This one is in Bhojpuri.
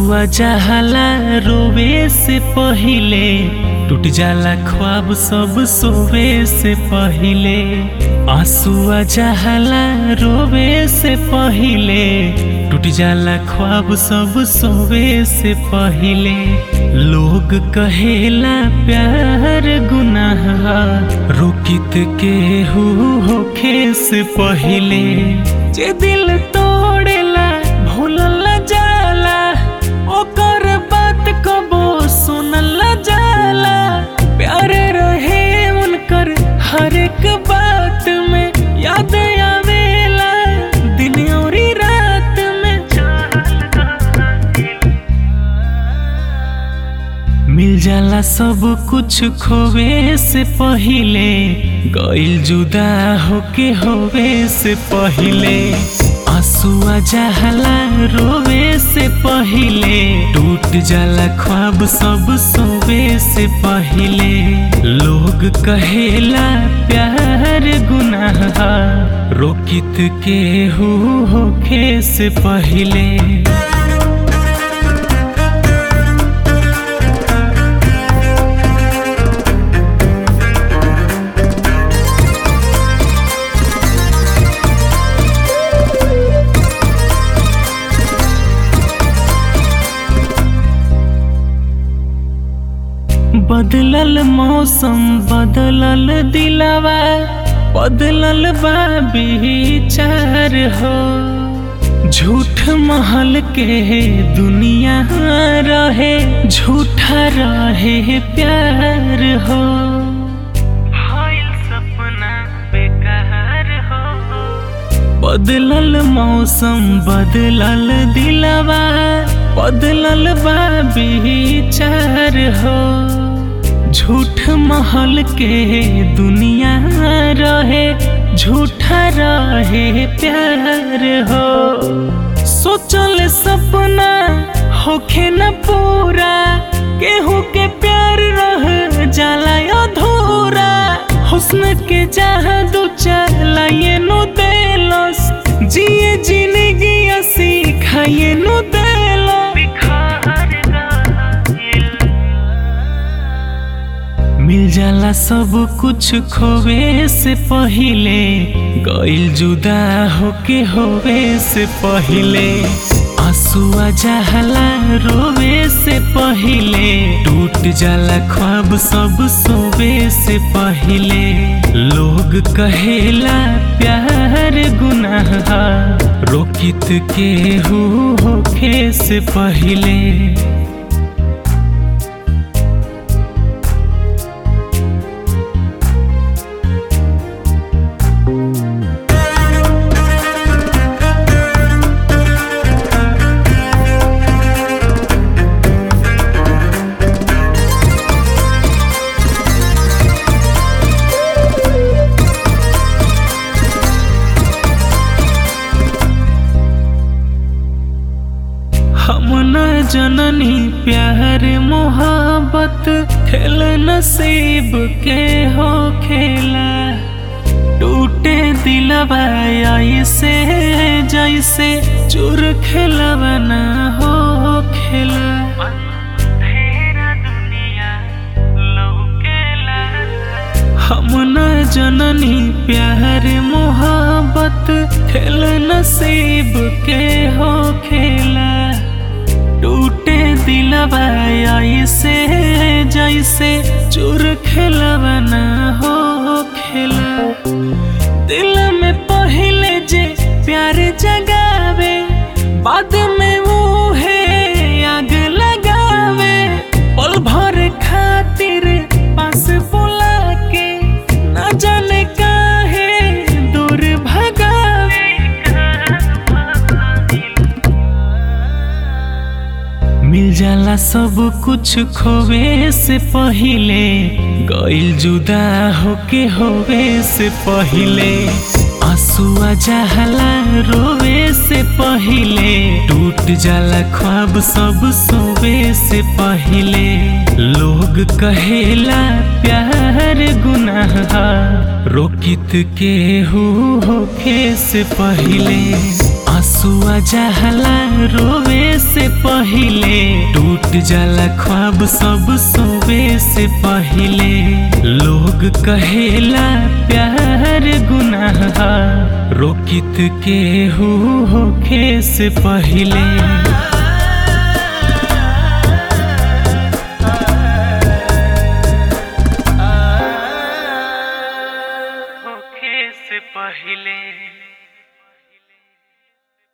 आंसुआ जहाला रोवे से पहिले टूट जाला ख्वाब सब सोवे से पहिले आंसुआ जहाला रोवे से पहिले टूट जाला ख्वाब सब सोवे से पहिले लोग कहेला प्यार गुनाह रोकित के हु होखे से पहिले जे दिल तोड़ेला भूलल जाला ओकर बात कबो सुनल जाला प्यार रहे उनकर हर एक बात में याद आवेला दिन और रात में मिल जाला सब कुछ खोवे से पहिले गइल जुदा होके होवे से पहिले आंसुआ जहला रोवे से पहिले टूट जाला ख्वाब सब सोवे से पहिले लोग कहेला प्यार गुनाह रोकित के हु होखे से पहिले बदलल मौसम बदलल दिलवा बदलल बा विचार हो झूठ महल के दुनिया रहे झूठा रहे प्यार हो सपना बेकार हो बदलल मौसम बदलल दिलवा बदलल बा विचार हो झूठ महल के दुनिया रहे झूठा रहे प्यार हो सोचल सपना होखे न पूरा केहू के प्यार रह जाला अधूरा हुस्न के जादू चलाए नु देलस जिए जिंदगी सिखाए नु देलस मिल जाला सब कुछ खोवे से पहिले गइल जुदा होके होवे से पहिले आंसुआ जहला रोवे से पहिले टूट जाला ख्वाब सब सोवे से पहिले लोग कहेला प्यार गुनाह रोकित के हु होखे से पहिले हम न जननी प्यार मोहब्बत खेल नसीब के हो खेला टूटे दिलवा ऐसे जैसे चूर खेलवा ना हो खेला हम न जननी प्यार मोहब्बत खेल नसीब के हो खेला टूटे दिलवा ऐसे जैसे चूर खेलवा ना हो खेला दिल में पहले जे प्यार जगावे बाद में वो है आग लगावे पल भर खातिर पास बुला के न जाने काहे दूर भगावे मिल जाला सब कुछ खोवे से पहिले गइल जुदा होके होवे से पहिले आंसुआ जहला रोवे से पहिले टूट जाला ख्वाब सब सोवे से पहिले लोग कहेला प्यार गुनाह रोकित के हु होखे से पहिले आंसुआ जहला रोवे से पहिले टूट जाला ख्वाब सब सोवे से पहिले लोग कहेला प्यार गुनाह रोकित के हु होखे से पहिले होखे से पहिले